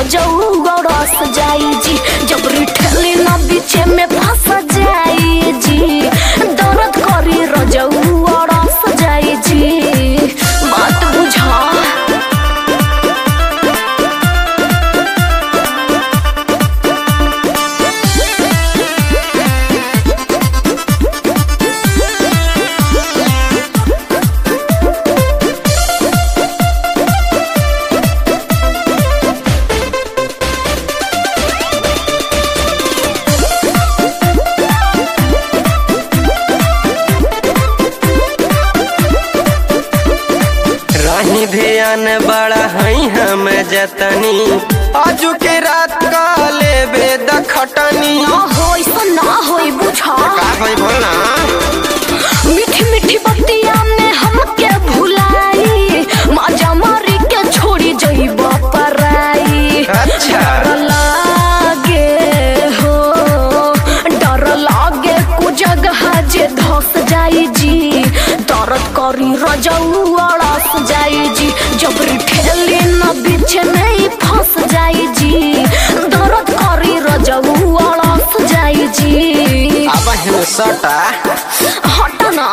रजऊ गड़स जाई जी जबरी ठेली न बीचे में फंस जाई जी दर्द करी रजऊ गड़स जाई जी बात बुझा रही ध्यान बड़ा हई हम जतनी आजू के रात का लेबे द खटनी ना होई सा ना होई बुझा का होई बोलना मीठी मीठी बतिया में हमके भुलाई मजा मारी के छोड़ी जइब पराई अच्छा। डर लागे हो डर लागे कु जगह जे धस जाई जी दर्द करी रजऊ अड़स जाई जी जबरी ठेली न बीच में ही फंस जाई जी दर्द करी रजऊ अड़स जाई जी अब हिन सटा हट ना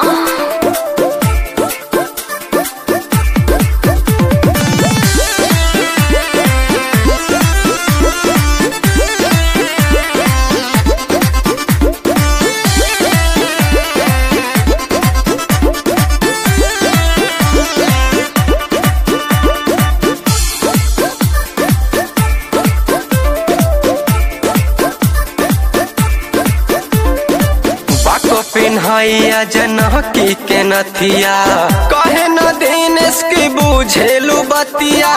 बाको पिन्हैया जनकी के नथिया कहे न दिन इसकी बुझेलू बतिया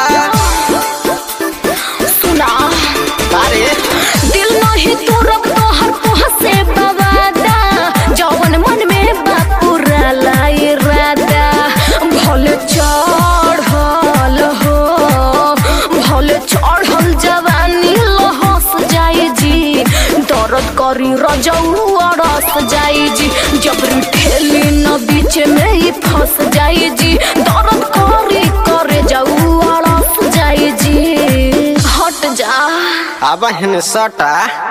सुना अरे दिल नहीं तुरब तोहर तोह से बवादा जवन मन में बापुरा लाई रादा भले चढ़ल हो भले चढ़ल जवानी लहस जाई जी दर्द करी रजऊ अड़स जाई जी जबरी ठेली न बीच में ही फंस जाई जी दर्द करी करे जाऊ अड़स जाई जी हट जा अब हिन सटा